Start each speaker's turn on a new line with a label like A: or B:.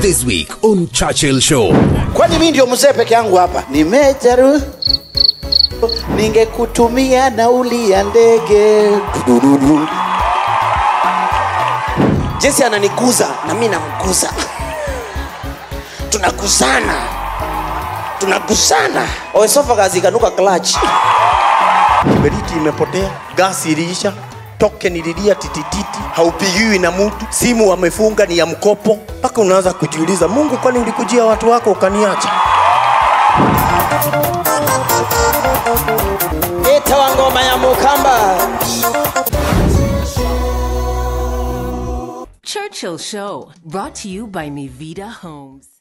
A: This week on Churchill Show.
B: kwani mi ndio mzee peke yangu hapa nimejaru ningekutumia nauli ya ndege Dududu.
C: jesi ananiguza na mi namguza tunagusana tunagusana oesophagus ikanuka clutch
D: beriti imepotea gasi iliisha token ililia titititi haupigiwi na mtu simu wamefunga ni ya mkopo mpaka unaanza kujiuliza mungu kwani ulikujia watu wako ukaniacha
C: itawa ngoma ya mukamba
E: Churchill Show, brought to you by Mivita Homes.